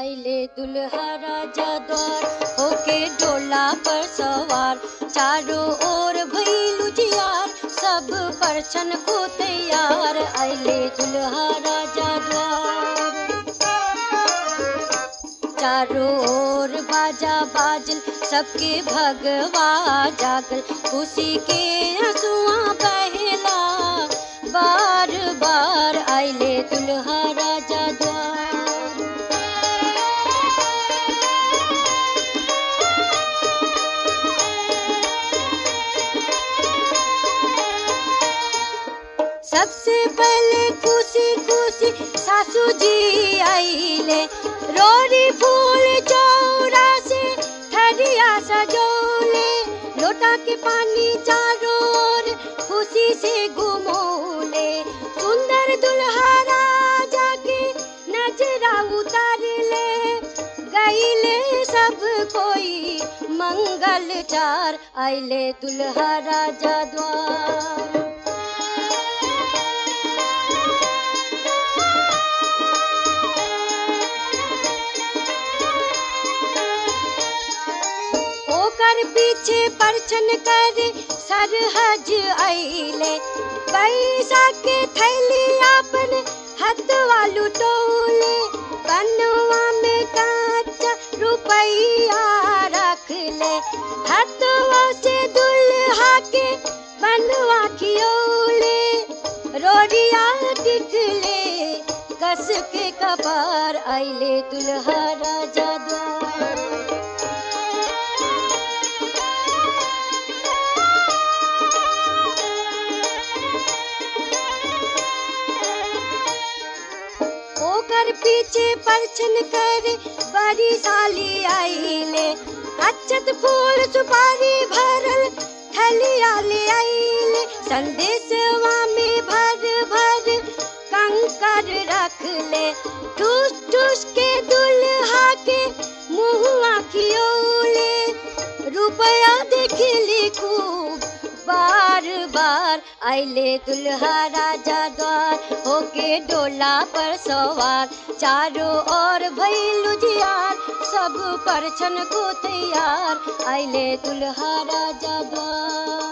आइले दुल्हा राजा द्वार होके डोला पर सवार चारों ओर भइल उजियार सब परछन को तैयार आइले दुल्हा राजा द्वार चारों ओर बाजा बाजल सबके भगवा जागल खुशी के हंसुआ बहला बार बार आइले दुल्हा राजा द्वार सबसे पहले खुशी खुशी सासू जी आइले रोरी फूल चौरा से थरिया सजोले लोटा के पानी चारों ओर खुशी से घुमोले सुंदर दुल्हा राजा के नजरा उतार ले गईले सब कोई मंगल चार आइले दुल्हा राजा द्वार ओकर पीछे परछन कर सरहज आइले पैसा के थैली अपन हथवा लुटोले कनवा में कांचा रुपैया रख ले हथवा से दुल्हा के बनवा खियोले रोडिया टिकले कस के कपार आइले दुल्हा राजा द्वार ओकर पीछे परछन कर बड़ी साली आईले अक्षत फूल सुपारी भरल थलिया ले आईले संदेशवा में भर भर कंकर रख ले ठूस ठूस के दुल्हा के मुँह खियोले रुपया देखली खूब बार बार आइले दुल्हा राजा द्वार होके डोला पर सवार चारों ओर भइल उजियार सब परछन को तैयार आइले दुल्हा राजा द्वार